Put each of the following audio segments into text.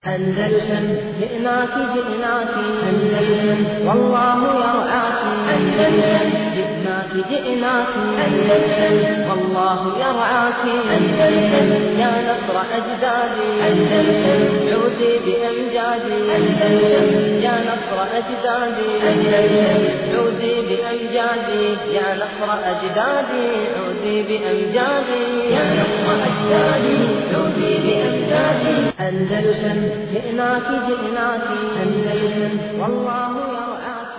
أندلسن جئناك جئناك أندلسن والله يرعاك أندلسن جئناك جئناك أندلسن والله يرعاك أندلسن يا نصر أجدادي أندلسن عودي بأمجادي أندلسن يا نصر أجدادي أندلسن عودي بأمجادي يا نصر أجدادي عودي بأمجادي يا نصر أجدادي عودي بأمجادي أندلسن جئناك جئناك أندلسن والله يرعاك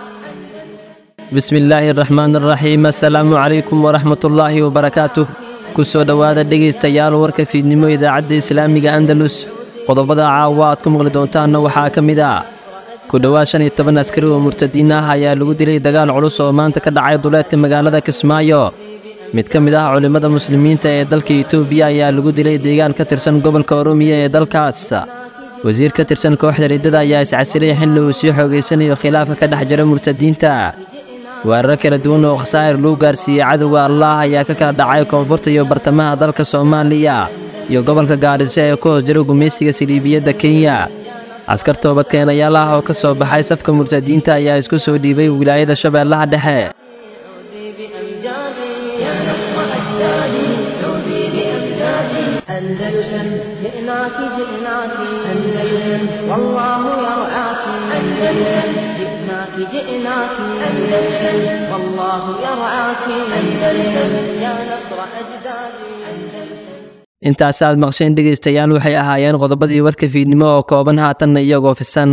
bismi illaahi araxmaan araxiim assalaamu calaykum waraxmatullaahi wabarakaatuh ku soo dhowaada dhegaystayaal warka fiidnimo idaacadda islaamiga andalus qodobada caawa aad ku maqli doontaanna waxaa ka mid ah ku dhowaad shan iyo toban askari oo murtadiin ah ayaa lagu dilay dagaal culus oo maanta ka dhacay duleedka magaalada kismaayo mid ka mid ah culimmada muslimiinta ee dalka etoobiya ayaa lagu dilay deegaan ka tirsan gobolka oromiya ee dalkaas wasiir ka tirsan kooxda riddada ayaa iscasilay xilli uu sii xoogaysanayo khilaafka ka dhex jira murtadiinta weerar kala duwan oo khasaa'ir lagu gaarsiiyey cadowga allaah ayaa ka kala dhacay koonfurta iyo bartamaha dalka soomaaliya iyo gobolka gaadhiso ee ku hoos jira gumaysiga saliibiyadda kenya askar toobadkeenayaal ah oo ka soo baxay safka murtadiinta ayaa isku soo dhiibay wilaayada shabeellaha dhexe عودي بأمجادي يا نصر أجدادي عودي بأمجادي أندلسن جئناك جئناك أندلسن والله يرعاك أندلسن جئناك جئناك أندلسن والله يرعاك أندلسن يا نصر أجدادي أندلسن intaasi aad maqsheen dhegaystayaal waxay ahaayeen qodobadii warka fiidnimo oo kooban haatanna iyagoo fisan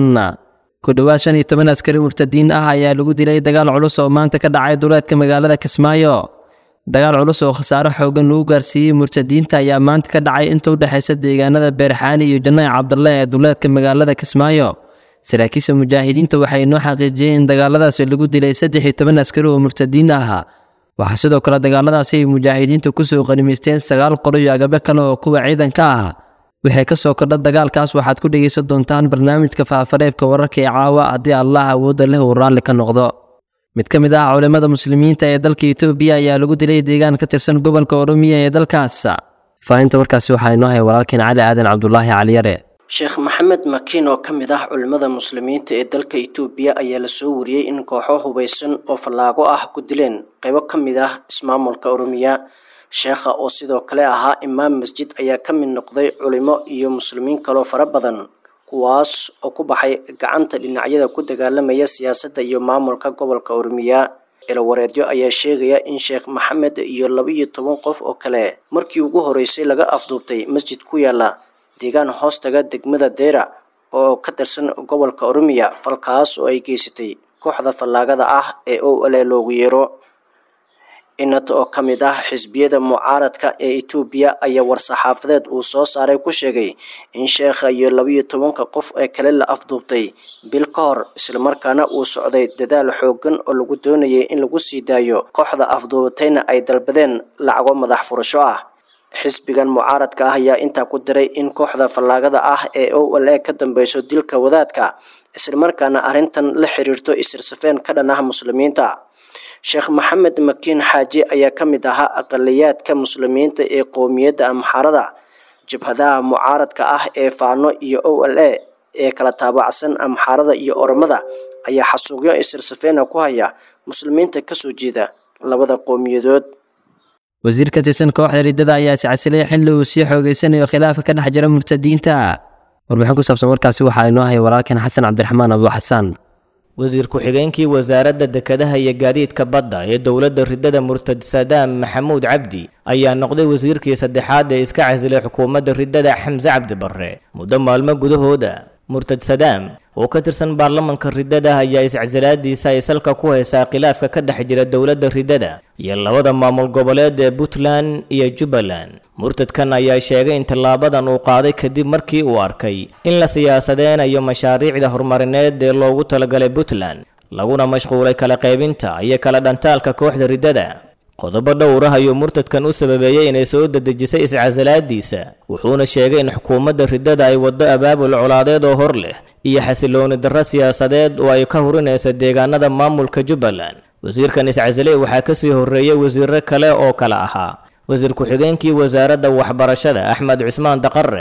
ku dhowaad shan iyo toban askari murtadiin ah ayaa lagu dilay dagaal culus oo maanta ka dhacay duleedka magaalada kismaayo dagaal culus oo khasaaro xoogan lagu gaarsiiyey murtadiinta ayaa maanta ka dhacay inta u dhexaysa deegaanada beerxaani iyo janaac cabdalle ee duleedka magaalada kismaayo saraakiisha mujaahidiinta waxay noo xaqiijiyeen in dagaaladaasi lagu dilay saddex iyo toban askari oo murtadiin ah waxaa sidoo kale dagaaladaasi ay mujaahidiintu kusoo qanimaysteen sagaal qolo iyo agabe kale oo kuwa ciidanka ah waxay ka soo kordha dagaalkaas waxaad ku dhegaysan doontaan barnaamijka faafareebka wararka ee caawa haddii allah awoodda leh uu raalli ka noqdo mid ka mid ah culimmada muslimiinta ee dalka etoobiya ayaa lagu dilay deegaan ka tirsan gobolka oromiya ee dalkaas faahinta warkaasi waxaa inoo hay walaalkeen cali aadan cabdulaahi caliyare sheekh maxamed makiin oo ka mid ah culimmada muslimiinta ee dalka itoobiya ayaa lasoo wariyey in kooxo hubaysan oo fallaago ah ku dileen qaybo ka mid ah ismaamulka oromiya sheekha oo sidoo kale ahaa imaam masjid ayaa ka mid noqday culimo iyo muslimiin kaloo fara badan kuwaas oo ku baxay gacanta dhinacyada ku dagaalamaya siyaasadda iyo maamulka gobolka oromiya eelawareedyo ayaa sheegaya in sheekh maxamed iyo laba-iyo toban qof oo kale markii ugu horeysay laga afduubtay masjid ku yaala deegaan hoostaga degmada deera oo ka tirsan gobolka oromiya falkaas oo ay geysatay kooxda fallaagada ah ee o le loogu yeero inat oo ka mid ah xisbiyada mucaaradka ee etoobiya ayaa war-saxaafadeed uu soo saaray ku sheegay in sheekha iyo labaiyo tobanka qof ee kale la afduubtay bil ka hor islamarkaana uu socday dadaal xoogan oo lagu doonayay in lagu sii daayo kooxda afduubatayna ay dalbadeen lacago madax furasho ah xisbigan mucaaradka ah ayaa intaa ku diray in kooxda fallaagada ah ee o l e ka dambeyso dilka wadaadka islamarkaana arrintan la xiriirto isirsafeen ka dhan ah muslimiinta sheekh maxamed makiin xaaji ayaa ka mid ahaa aqaliyaadka muslimiinta ee qowmiyadda amxarada jabhadaha mucaaradka ah ee faano iyo o l e ee kala taabacsan amxarada iyo oromada ayaa xasuuqyo isirsafeena ku haya muslimiinta kasoo jeeda labada qowmiyadood wasiir ka tirsan kooxda riddada ayaa iscasilay xilli uu sii xoogaysanayo khilaafka ka dhex jira murtadiinta warbixin ku saabsan warkaasi waxaa inoo haya walaalkeen xasan cabdiraxmaan abu xasaan wasiir ku-xigeenkii wasaaradda dekedaha iyo gaadiidka badda ee dowladda riddada murtad sadaam maxamuud cabdi ayaa noqday wasiirkii saddexaad ee iska casilay xukuumadda riddada xamse cabdi barre muddo maalmo gudahooda murtad sadaam oo ka tirsan baarlamanka riddada ayaa iscasilaadiisa ay salka ku haysaa khilaafka ka dhex jira dowladda riddada iyo labada maamul goboleed ee puntland iyo jubbaland murtadkan ayaa sheegay in tallaabadan uu qaaday kadib markii uu arkay in la siyaasadeynayo mashaariicda horumarineed ee loogu talagalay puntland laguna mashquulay kala qaybinta iyo kala dhantaalka kooxda riddada qodobo dhowr ah ayuu murtadkan u sababeeyey inay soo dedejisay iscasalaadiisa wuxuuna sheegay in xukuumadda riddada ay waddo abaabul colaadeed oo hor leh iyo xasilooni darro siyaasadeed oo ay ka hurinaysa deegaanada maamulka jubbaland wasiirkan iscasiley waxaa kasii horreeyey wasiiro kale oo kale ahaa wasiir ku-xigeenkii wasaaradda waxbarashada axmed cusmaan daqare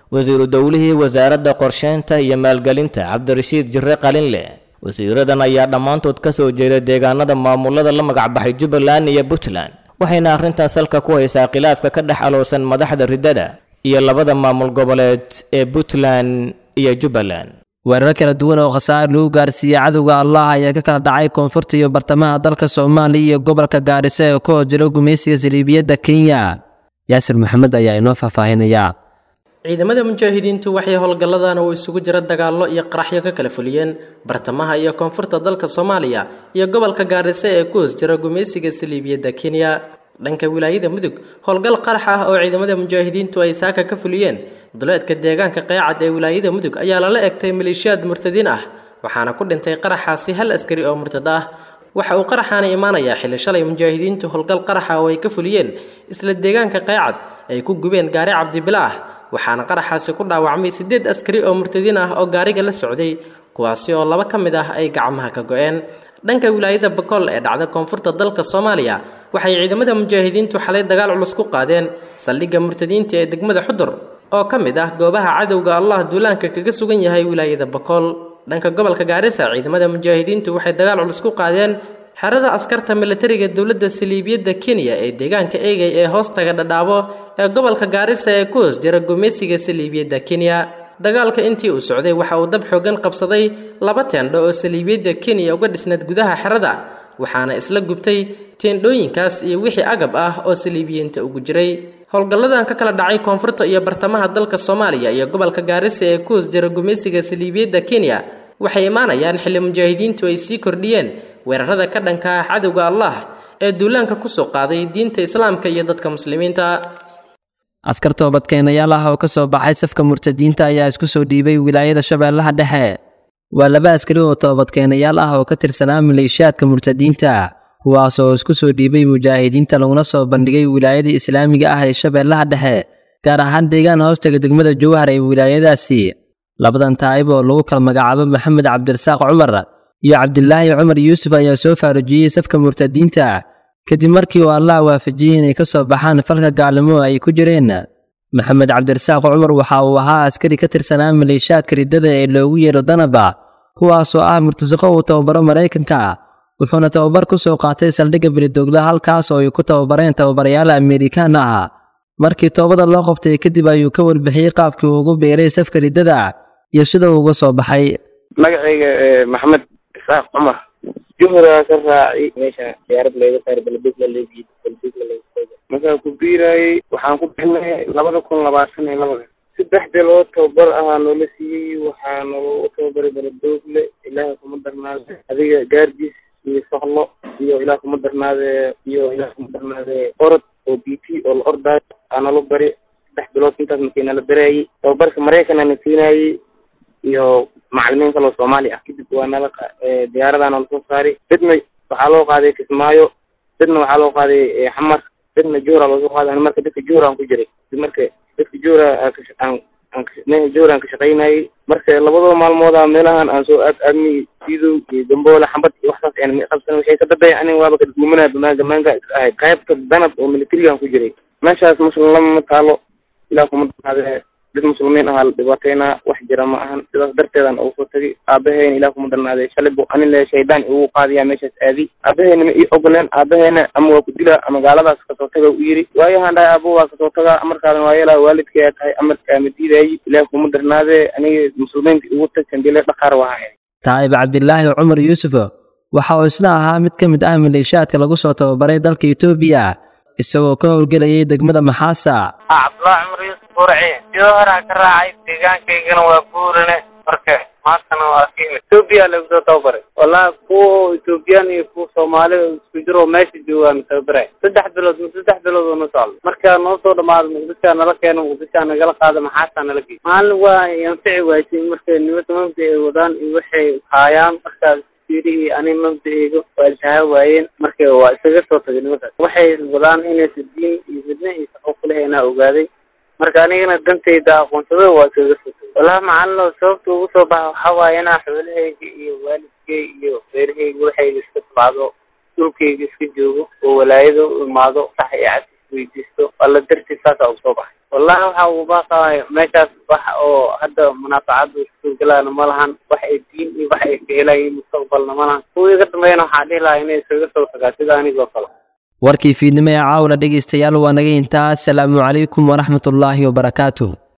wasiiru dowlihii wasaaradda qorsheynta iyo maalgelinta cabdirashiid jirre qalinle wasiiradan ayaa dhammaantood ka soo jeeda deegaanada maamulada la magacbaxay jubbaland iyo puntland waxayna arrintan salka ku haysaa khilaafka ka dhex aloosan madaxda riddada iyo labada maamul goboleed ee puntland iyo jubbaland weerar kala duwan oo khasaar lagu gaarsiiyey cadowga allah ayaa ka kala dhacay koonfurta iyo bartamaha dalka soomaaliya iyo gobolka gaariso ee ku hor jira gumaysiga saliibiyadda kenya yaasir maxamed ayaa inoo faahfaahinaya ciidamada mujaahidiintu waxay howlgalladan uu isugu jira dagaallo iyo qaraxyo ka kala fuliyeen bartamaha iyo koonfurta dalka soomaaliya iyo gobolka gaariso ee ku hoos jira gumaysiga saliibiyadda kenya dhanka wilaayada mudug howlgal qarax ah oo ciidamada mujaahidiintu ay saaka ka fuliyeen duleedka deegaanka qeecad ee wilaayada mudug ayaa lala egtay maleeshiyaad murtadiin ah waxaana ku dhintay qaraxaasi hal askari oo murtad ah waxa uu qaraxaana imaanayaa xilli shalay mujaahidiintu howlgal qaraxa oo ay ka fuliyeen isla deegaanka qeecad ay ku gubeen gaari cabdibila ah waxaana qaraxaasi ku dhaawacmay siddeed askari oo murtadiin ah oo gaariga la socday kuwaasi oo laba ka mid ah ay gacmaha ka go-een dhanka wilaayada bakool ee dhacda koonfurta dalka soomaaliya waxay ciidamada mujaahidiintu xalay dagaal culus ku qaadeen saldhigga murtadiinta ee degmada xudur oo ka mid ah goobaha cadowga allah duulaanka kaga sugan yahay wilaayada bakool dhanka gobolka gaarisa ciidamada mujaahidiintu waxay dagaal culus ku qaadeen xerada askarta milatariga dowladda saliibiyadda kenya ee deegaanka eegay ee hoostaga dhadhaabo ee gobolka gaarisa ee ku hoos jira gumeysiga saliibiyadda kenya dagaalka intii uu socday waxa uu dab xoogan qabsaday laba teendho oo saliibiyadda kenya uga dhisnayd gudaha xerada waxaana isla gubtay teendhooyinkaas iyo wixii agab ah oo saliibiyiinta ugu jiray howlgalladan ka kala dhacay koonfurta iyo bartamaha dalka soomaaliya iyo gobolka gaarisa ee ku hoos jira gumeysiga saliibiyadda kenya waxay imaanayaan xilli mujaahidiintu ay sii kordhiyeen weerarada ka dhanka ah cadowga allah ee duulaanka kusoo qaaday diinta islaamka iyo dadka muslimiinta askar toobadkeenayaal ah oo ka soo baxay safka murtadiinta ayaa isku soo dhiibay wilaayada shabeellaha dhexe waa laba askari oo toobadkeenayaal ah oo ka tirsanaa maleeshiyaadka murtadiinta kuwaas oo isku soo dhiibay mujaahidiinta laguna soo bandhigay wilaayada islaamiga ah ee shabeellaha dhexe gaar ahaan deegaan hoostaga degmada jowhar ee wilaayadaasi labadan taa'ib oo lagu kala magacaabo maxamed cabdirasaaq cumar iyo cabdilaahi cumar yuusuf ayaa soo faarujiyey safka murtadiinta kadib markii uu allah waafajiyey inay ka soo baxaan falka gaalnimo ay ku jireen maxamed cabdirasaaq cumar waxa uu ahaa askari ka tirsanaa maleeshiyaadka riddada ee loogu yeedho danaba kuwaasoo ah murtasiqo uu tababaro maraykanka wuxuuna tababar ku soo qaatay saldhigga beledogla halkaas oo ay ku tababareen tababarayaal amerikaan ah markii toobada loo qabtay kadib ayuu ka warbixiyey qaabkii uu ugu beeray safka riddada iyo sida uu uga soo baxay magacayga maxamed isaaq cumar juhraa ka raacay meesha diyaarad layga saar balbig la leegiy balbig la leegiy markaa ku biirayay waxaan ku bixinay labada kun labaatan iyo labada saddex bilood tababar ahaa noola siiyey waxaa naloo tababaray baladoogle ilaaha kuma darnaade adiga gaardiis iyo soqlo iyo ilaah kuma darnaade iyo ilaah kuma darnaade orod oo b t oo la ordaayo aa nalo bari saddex bilood intaas markii nala baraayey tababarka maraykan na siinayey iyo macalimiin kaloo soomaali ah kadib waa nala diyaaradaa nala soo saaray dadna waxaa loo qaaday kismaayo dadna waxaa loo qaaday xamar dadna juhra loosoo qaaday ani marka dadka juhra aan ku jiray marka dadka juhra aan aan juhra aan ka shaqaynayay marka labadoo maalmooda meelahan aan soo aad aadmi sidow iyo gamboole xambad iyo waxsaas aan qabsan waxay ka dadaya anin waaba kadgumanaya bamaanga maanga iska ahayd qaybta danab oo militarigaan ku jiray meeshaas muslim lama taalo ilaa kuma danaade dad muslimiin ahaa la dhibaataynaa wax jira ma ahan sidaas darteedan ugu soo tagay aabaheyna ilaah kuma darnaaday shalay bu anin le shaydaan igu qaadiyaa meeshaas aadi aabaheyna ma ii ogoleen aabaheyna ama waa ku dilaa ama gaaladaas kasoo taga u yiri waayahaan dhahay abo waa kasoo tagaa amarkaadan waa yeelaa waalidkayaa tahay amarkaa ma diidaayi ilaah kuma darnaadee aniga muslimiinta igu tag sambile dhaqaar wahaa taa'ib cabdilaahi cumar yuusuf waxa uu isna ahaa mid ka mid ah maleeshiyaadka lagu soo tababaray dalka etoobiya isagoo ka howlgelayay degmada maxaasa cabdullaahi cumar yuusuf qurci sidoo horaa ka raacay deegaankaygana waa guurane marka maantana waa ka imid etoobiya lagu soo tababaray wallahi kuwa etoobiyaan iyo kuwa soomaali isku jiro meesha joogaan tababaray saddex bilood saddex bilood oo na socdo markaa noo soo dhamaado muqdishaa nala keeno muqdishaa nagala qaado maxaasaa nala geey maalin waa anfici waysay marka nimada mabda ay wadaan iyo waxay haayaan markaas fiirihii ani mabda-eyga waa ishaha waayeen marka waa isaga soo tagay nimadaas waxay wadaan inaysa diin iyo midna iyo shaqo kuleheenaa ogaaday marka anigana dantayda aqoonsada waa iskaga soo tagay wallahi macalino sababta ugu soo baxa waxaa waaye inaa xoolahayga iyo waalidkay iyo reerahayga waxayga iska tabacdo dhulkayga iska joogo oo walaayada u imaado sax iyo cad isweydiisto alla dartiis saasaa ugu soo baxay wallahi waxa uu baaqaay meeshaas wax oo hadda munaafacada suurgalaana ma lahan wax ay diin iyo wax ay ka helayiin mustaqbalna ma lahan kuwa iga dambeeyana waxaa dhihi lahaa inay isaga soo tagaa sida anigoo kale warkii fiidnimo ee caawna dhegaystayaal waa naga intaa asalaamu calaykum waraxmatullaahi wabarakaatuh